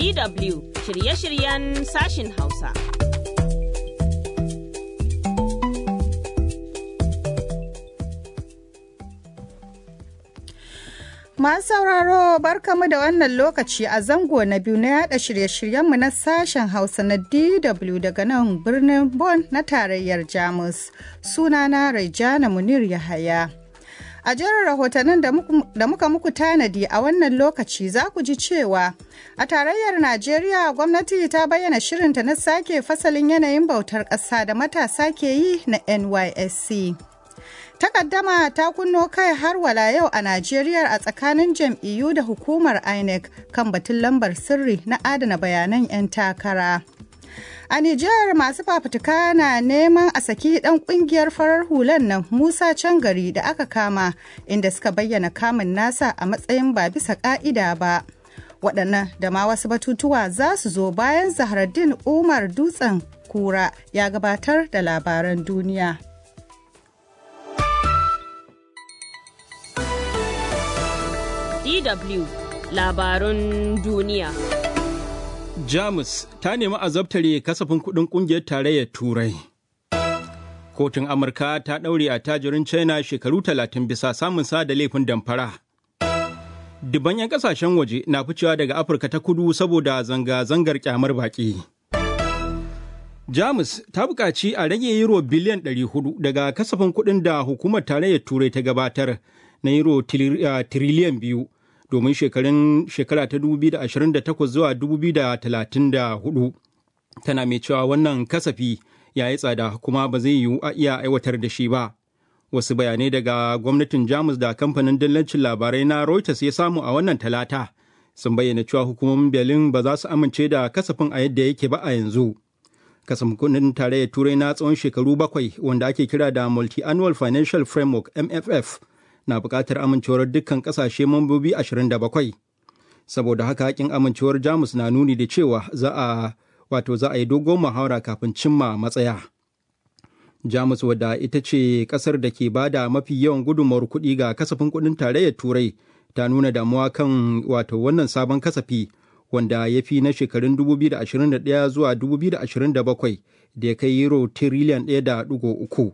DW shirye-shiryen sashin Hausa. Masu sauraro barkamu da wannan lokaci a zango na biyu na yada shirye-shiryenmu na sashen Hausa na DW daga nan birnin Bonn na tarayyar Jamus. Sunana Raijana Munir Yahaya. A jerin rahotannin da muka muku tanadi a wannan lokaci za ku ji cewa a tarayyar Najeriya gwamnati ta bayyana shirinta na sake fasalin yanayin bautar ƙasa da matasa ke yi na NYSC. Takaddama ta kunno kai har wala yau a Najeriya a tsakanin jam'iyyu da hukumar INEC kan batun lambar sirri na adana bayanan 'yan takara. A Nijar masu fafutuka na neman a saki dan kungiyar farar hulan nan Musa Cangari da aka kama inda suka bayyana kamun nasa a matsayin ba bisa ka'ida ba. Waɗannan da ma wasu batutuwa za su zo bayan Zahraddin Umar Dutsen Kura ya gabatar da labaran duniya. DW labarun duniya. Jamus ta nemi azabtare kasafin kuɗin ƙungiyar tarayyar Turai. Kotun Amurka ta ɗaure a tajirin China shekaru talatin bisa samun sa da laifin damfara. Dubban 'yan ƙasashen waje na ficewa daga Afirka ta kudu saboda zanga-zangar kyamar baƙi. Jamus ta buƙaci a rage euro biliyan 400 daga kasafin kuɗin da hukumar tarayyar Turai ta gabatar na euro tiriliyan biyu. domin shekarun shekara ta 2028 zuwa 2034 tana mai cewa wannan kasafi ya yi tsada kuma ba zai yiwu a iya aiwatar da shi ba wasu bayanai daga gwamnatin jamus da kamfanin dillancin labarai na reuters ya samu a wannan talata sun bayyana cewa hukumomin berlin ba za su amince da kasafin a yadda yake ba a yanzu kasafin kudin tarayyar turai na tsawon shekaru bakwai wanda ake kira da multi-annual financial framework mff na buƙatar amincewar dukkan ƙasashe mambobi 27 saboda haka hakin amincewar jamus na nuni da cewa za a wato za a yi dogon muhawara kafin cimma matsaya jamus wadda ita ce ƙasar da ke ba da mafi yawan gudunmawar kuɗi ga kasafin kuɗin tarayyar turai ta nuna damuwa kan wato wannan sabon kasafi wanda ya fi na shekarun 2021 zuwa 2027 da ya kai euro tiriliyan 1.3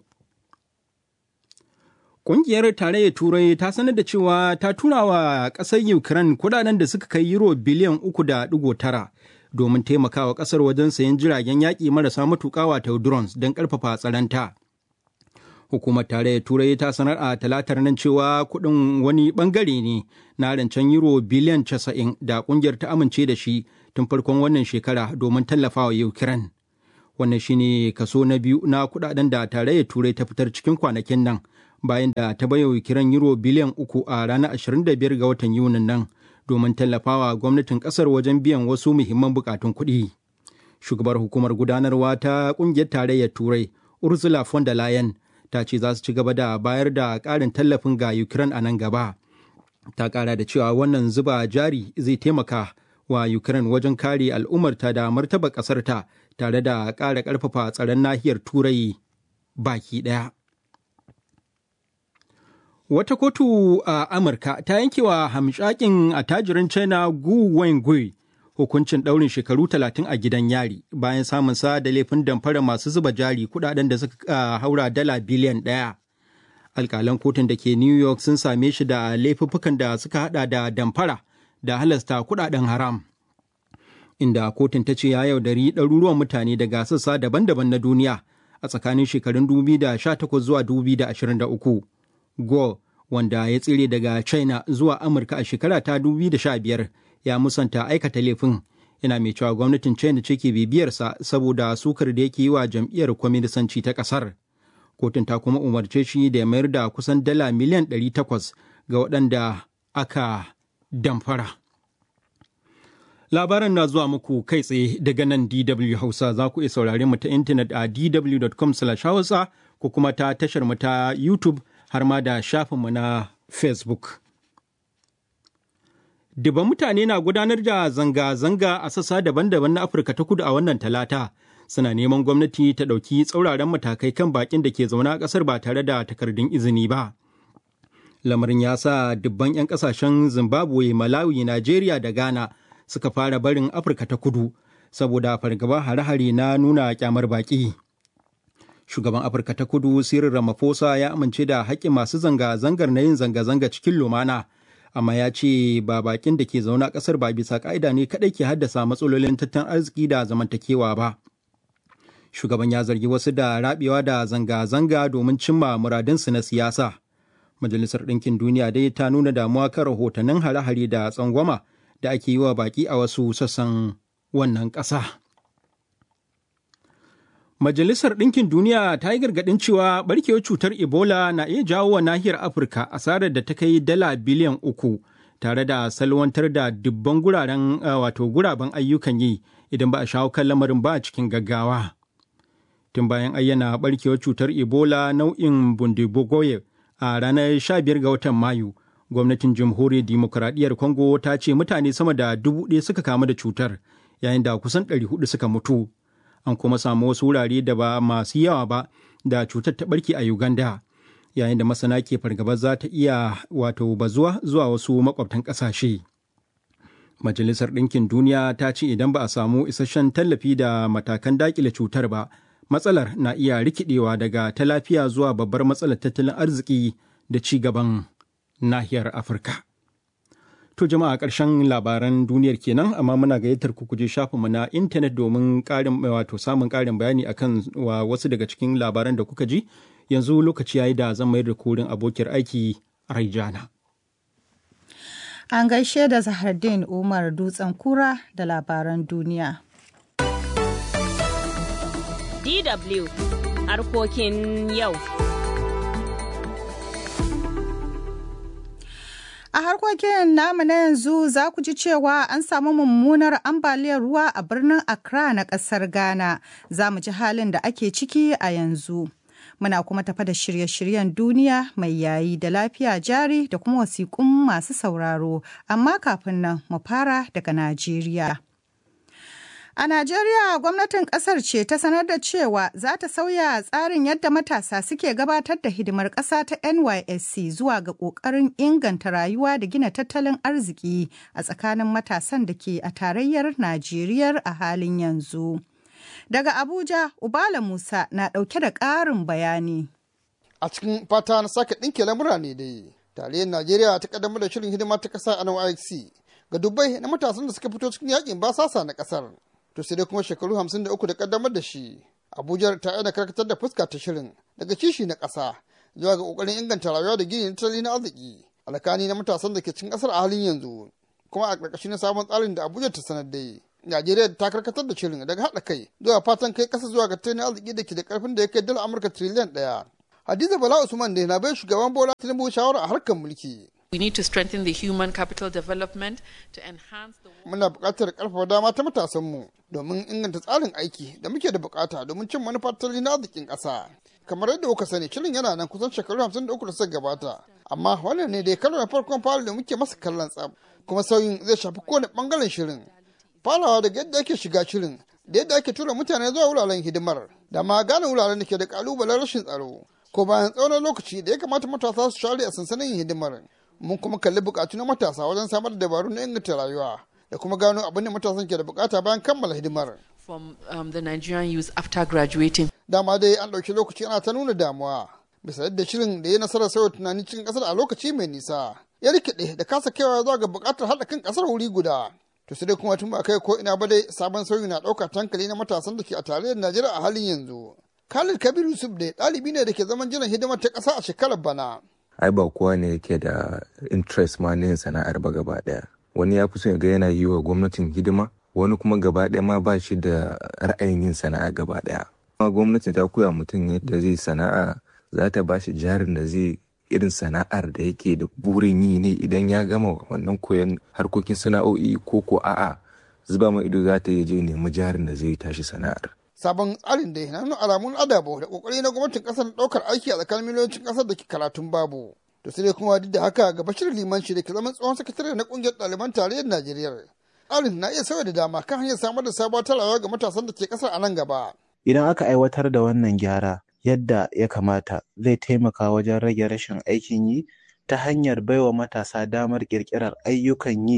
Ƙungiyar Tarayyar Turai ta sanar da cewa ta tura wa ƙasar Ukraine kudaden da suka kai euro biliyan uku da ɗigo tara domin taimakawa ƙasar wajen sayan jiragen yaƙi marasa matuƙa wato drones don ƙarfafa tsaronta. Hukumar Tarayyar Turai ta sanar a talatar nan cewa kuɗin wani ɓangare ne na rancen euro biliyan casa'in da ƙungiyar ta amince da shi tun farkon wannan shekara domin tallafawa Ukraine. Wannan shine kaso na biyu na kuɗaɗen da Tarayyar Turai ta fitar cikin kwanakin nan. bayan da ta bayo kiran euro biliyan uku a ranar 25 ga watan yunin nan domin tallafawa gwamnatin kasar wajen biyan wasu muhimman bukatun kuɗi. Shugabar hukumar gudanarwa ta ƙungiyar tarayyar Turai, Ursula von der Leyen, ta ce za su ci gaba da bayar da ƙarin tallafin ga Ukraine a nan gaba. Ta ƙara da cewa wannan zuba jari zai taimaka wa Ukraine wajen kare al'ummarta da martaba ƙasarta tare da ƙara ƙarfafa tsaron nahiyar Turai baki ɗaya. Wata kotu a Amurka ta yankewa hamshakin attajirin China Gu Wengui hukuncin ɗaurin shekaru talatin a gidan yari bayan samun sa da laifin damfara masu zuba jari kudaden da suka haura dala biliyan ɗaya. Alƙalan kotun da ke New York sun same shi da laifuffukan da suka hada da damfara da halasta kudaden haram. Inda kotun ta ce ya yaudari ɗaruruwan mutane daga sassa daban-daban na duniya a tsakanin shekarun 2018 zuwa 2023. Go wanda ya tsire daga China zuwa Amurka a shekara ta 2015 ya musanta aikata laifin yana mai cewa gwamnatin China ce ke bibiyarsa saboda sukar da yake yi wa jam'iyyar kwaminisanci ta ƙasar. Kotun ta kuma umarce shi da ya mayar da kusan dala miliyan 800 ga waɗanda aka damfara. Labaran na zuwa muku kai tsaye daga nan DW Hausa za ku iya saurare mu ta intanet a dw.com/hausa ko kuma ta tashar mu ta YouTube har ma da shafinmu na Facebook. Duban mutane na gudanar da zanga-zanga a sassa daban-daban na Afirka ta kudu a wannan talata. Suna neman gwamnati ta ɗauki tsauraran matakai kan bakin da ke zaune a ƙasar ba tare da takardun izini ba. Lamarin ya sa dubban 'yan ƙasashen Zimbabwe, Malawi, Najeriya da Ghana suka fara barin Afirka ta kudu saboda fargaba hare-hare na nuna kyamar baƙi. Shugaban Afirka ta kudu Cyril Ramaphosa ya amince da haƙƙin masu zanga-zangar na yin zanga-zanga cikin lumana, amma ya ce ba baƙin da ke zaune a ƙasar ba bisa ƙa'ida ne kaɗai ke haddasa matsalolin tattalin arziki da zamantakewa ba. Shugaban ya zargi wasu da rabewa da zanga-zanga domin cimma muradinsu na siyasa. Majalisar Ɗinkin Duniya dai ta nuna damuwa kan rahotannin hare-hare da tsangwama da ake yi wa baƙi a wasu sassan wannan ƙasa. Majalisar Ɗinkin Duniya ta yi gargaɗin cewa barkewar cutar Ebola na iya jawo wa nahiyar Afirka asarar da ta kai dala biliyan uku tare da salwantar da dubban guraren wato guraben ayyukan yi idan ba a shawo kan lamarin ba a cikin gaggawa. Tun bayan ayyana barkewar cutar Ebola nau'in Bundibugoye a ranar 15 ga watan Mayu, gwamnatin jamhuriyar dimokuraɗiyyar Congo ta ce mutane sama da dubu ɗaya suka kamu da cutar, yayin da kusan 400 suka mutu. An kuma samu wasu wurare da ba masu yawa ba da cutar ta ɓarke a Uganda, yayin da masana ke fargabar za ta iya wato bazuwa zuwa wasu makwabtan ƙasashe. Majalisar Ɗinkin Duniya ta ce idan ba a samu isasshen tallafi da matakan daƙile cutar ba, matsalar na iya rikidewa daga ta lafiya zuwa babbar matsalar tattalin arziki da ci gaban nahiyar afirka to jama'a ƙarshen labaran duniyar kenan amma muna gayyatar ku kuje shafinmu na intanet domin ƙarin wato samun ƙarin bayani akan wa wasu daga cikin labaran da kuka ji yanzu lokaci yayi da zan mayar da kurin abokiyar aiki raijana an gaishe da zahardin umar dutsen kura da labaran duniya DW harkokin yau. A harkokin namu na yanzu za ku ji cewa an samu mummunar ambaliyar ruwa a birnin Accra na ƙasar Ghana. Za mu ji halin da ake ciki a yanzu. Muna kuma tafa da shirye-shiryen duniya mai yayi da lafiya jari da kuma wasiƙun masu sauraro. Amma kafin nan mu fara daga Najeriya. A Najeriya gwamnatin kasar ce ta sanar da cewa za ta sauya tsarin yadda matasa suke gabatar da hidimar ƙasa ta NYSC zuwa ga ƙoƙarin inganta rayuwa da gina tattalin arziki a tsakanin matasan da ke a tarayyar Najeriya a halin yanzu. Daga Abuja, Ubala Musa na ɗauke da ƙarin bayani. A cikin fata na sake ɗinke lamura ne dai, tarayyar Najeriya ta ƙaddamar da shirin hidima ta ƙasa a NYSC ga dubbai na matasan da suka fito cikin yakin basasa na ƙasar. to sai dai kuma shekaru hamsin da uku da kaddamar da shi abuja ta aina karkatar da fuska ta shirin daga kishi na ƙasa zuwa ga ƙoƙarin inganta rayuwa da gini tattalin na arziki alkani na matasan da ke cikin ƙasar a halin yanzu kuma a ƙarƙashin sabon tsarin da abuja ta sanar da najeriya ta karkatar da shirin daga haɗa kai zuwa fatan kai ƙasa zuwa ga tattalin arziki da ke da ƙarfin da ya kai dala amurka tiriliyan ɗaya hadiza bala usman da na bai shugaban bola tinubu shawara a harkar mulki We need to strengthen the human capital development to enhance the Muna buƙatar ƙarfafa dama ta matasanmu domin inganta tsarin aiki da muke da buƙata domin cin manufar tattalin arzikin ƙasa. Kamar yadda kuka sani, shirin yana nan kusan shekaru hamsin da uku da suka gabata. Amma wannan ne dai karo na farkon fara da muke masa kallon tsab, kuma sauyin zai shafi kowane ɓangaren shirin. Farawa daga yadda ake shiga shirin, da yadda ake tura mutane zuwa wuraren hidimar, da ma gane wuraren da ke da ƙalubalen rashin tsaro. Ko bayan tsawon lokaci da ya kamata matasa su share a sansanin hidimar. mun kuma kalli bukatu na matasa wajen samar da dabaru na inganta rayuwa da kuma gano abin da matasan ke da bukata bayan kammala hidimar. from um, the Nigerian youth after graduating. Dama dai an ɗauki lokaci ana ta nuna damuwa bisa yadda shirin da ya nasarar sauya tunani cikin ƙasar a lokaci mai nisa ya rikide da kasa kaiwa zuwa ga buƙatar haɗa kan ƙasar wuri guda. To sai dai kuma tun ba kai ko ina ba dai sabon sauyi na ɗauka tankali na matasan da ke a tarayyar Najeriya a halin yanzu. Khalid Kabir Yusuf dai ɗalibi ne da ke zaman jiran hidimar ta ƙasa a shekarar bana. ai ba kowa ne yake da interest ma na yin sana'ar ba gaba daya wani ya fi son ga yana yi wa gwamnatin hidima wani kuma gaba daya ma ba shi da ra'ayin yin sana'a gaba daya kuma gwamnati ta koya mutum yadda zai sana'a za ta ba shi jarin da zai irin sana'ar da yake da burin yi ne idan ya gama wannan koyon harkokin sana'o'i ko ko a'a zuba ma ido za ta yi je nemi jarin da zai tashi sana'ar sabon tsarin da na nuna alamun adabo da kokari na gwamnatin kasar daukar aiki a tsakanin miliyoyin kasar da ke karatun babu to sai dai kuma duk da haka ga bashir limanci da ke zaman tsohon sakatare na kungiyar ɗaliban tarayyar najeriya tsarin na iya sauya da dama kan hanyar samar da sabuwar talawa ga matasan da ke kasar a nan gaba idan aka aiwatar da wannan gyara yadda ya kamata zai taimaka wajen rage rashin aikin yi ta hanyar baiwa matasa damar ƙirƙirar ayyukan yi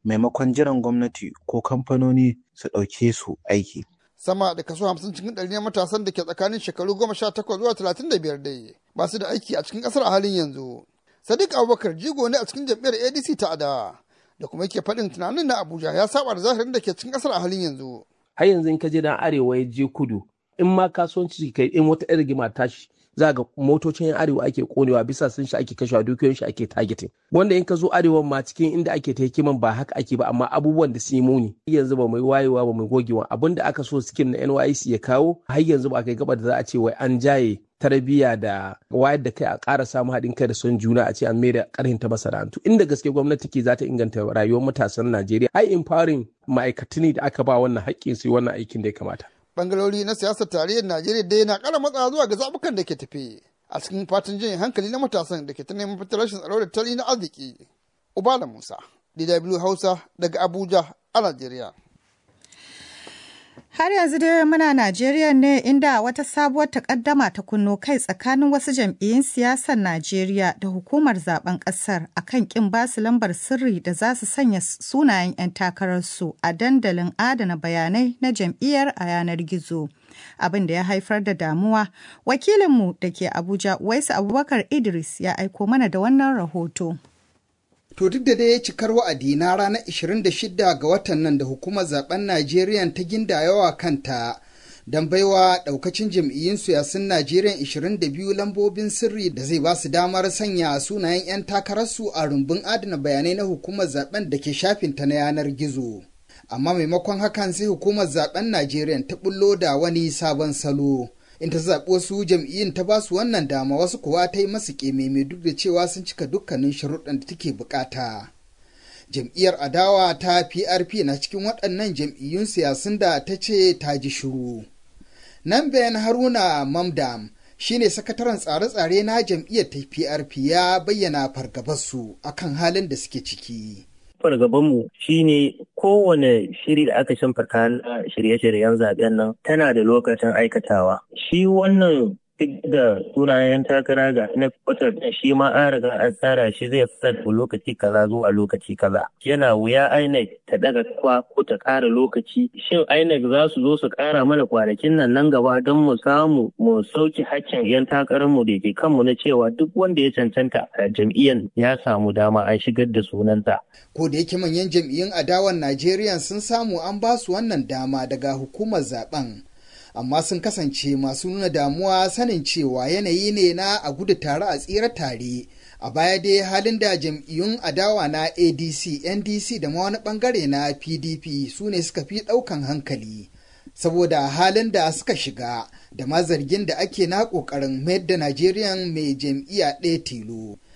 maimakon jiran gwamnati ko kamfanoni su ɗauke su aiki. Sama da kaso hamsin cikin ɗari na matasan da ke tsakanin shekaru goma sha takwas zuwa talatin da biyar dai ba su da aiki a cikin ƙasar a halin yanzu. Sadiq Abubakar jigo ne a cikin jam'iyyar ADC ta adawa da kuma yake faɗin tunanin na Abuja ya saba da zahirin da ke cikin ƙasar a halin yanzu. Har yanzu in ka je dan arewa ya je kudu in ma kasuwanci kai in wata irin rigima tashi za ga motocin yan arewa ake konewa bisa sun shi ake kashewa dukiyoyin shi ake targeting wanda in ka zo arewa ma cikin inda ake ta hikiman ba haka ake ba amma abubuwan da sun yi muni yanzu ba mai wayewa ba mai gogewa abin da aka so skin na NYC ya kawo har yanzu ba kai gaba da za a ce wai an jaye tarbiyya da wayar da kai a ƙara samun haɗin kai da son juna a ce an mai da ƙarhin ta masana'antu inda gaske gwamnati ke za ta inganta rayuwar matasan Najeriya ai empowering ma'aikatu ne da aka ba wannan haƙƙin su wannan aikin da ya kamata bangarori na siyasar tarayyar Najeriya dai na kara matsa zuwa ga zabukan da ke tafe a cikin fatan jin hankali na matasan da ke ta neman fitar rashin tsaro da tali na arziki. Ubala Musa, DW Hausa daga Abuja a Najeriya. Har yanzu dai muna Najeriya ne inda wata sabuwar takaddama ta kunno kai tsakanin wasu jam'iyyun siyasar Najeriya da hukumar zaben kasar akan kin basu lambar sirri da za su sanya sunayen 'yan takararsu a dandalin adana bayanai na jam'iyyar a yanar gizo. Abin da ya haifar da damuwa, wakilinmu da ke Abuja, Waisu Abubakar Idris ya aiko mana da wannan rahoto. To duk da dai cikar wa'adi na ranar 26 ga watan nan da hukumar zaben Najeriya ta gindayawa kanta don baiwa daukacin jam'iyyun siyasun Najeriya 22 lambobin sirri da zai ba su damar sanya sunayen 'yan takararsu a rumbun adana bayanai na hukumar zaben da ke shafinta na yanar gizo. Amma maimakon hakan sai hukumar zaben Najeriya ta bullo da wani sabon salo. in ta zaɓi wasu jam'iyyun ta basu wannan dama wasu kuwa ta yi masu ƙememe duk da cewa sun cika dukkanin sharuɗan da take bukata. Jam'iyyar adawa ta PRP na cikin waɗannan jam'iyyun siyasun da ta ce ta ji shiru. Nan bayan Haruna Mamdam shine sakataren tsare-tsare na jam'iyyar ta PRP ya bayyana fargabarsu akan halin da suke ciki. fargabanmu shine kowane shiri da aka shimfata na shirye-shiryen zaben nan tana da lokacin aikatawa. Shi wannan duk da sunayen takara ga na fitar da shi ma an riga an tsara shi zai fitar da lokaci kaza zuwa lokaci kaza. Yana wuya INEC ta daga kwa ko ta ƙara lokaci. Shin INEC za su zo su ƙara mana kwanakin nan nan gaba don mu samu mu sauki haccin 'yan takararmu da ke kanmu na cewa duk wanda ya cancanta a jam'iyyar ya samu dama an shigar da sunansa. Ko da yake manyan jam'iyyun adawan Najeriya sun samu an ba su wannan dama daga hukumar zaben. amma sun kasance masu nuna damuwa sanin cewa yanayi ne na a gudu tare a tsira tare a baya dai halin da jam'iyyun adawa na adc ndc da ma wani bangare na pdp su ne suka fi ɗaukan hankali saboda halin da suka shiga da ma zargin da ake na ƙoƙarin mayar da najeriya mai jam'iyya ɗaya tilo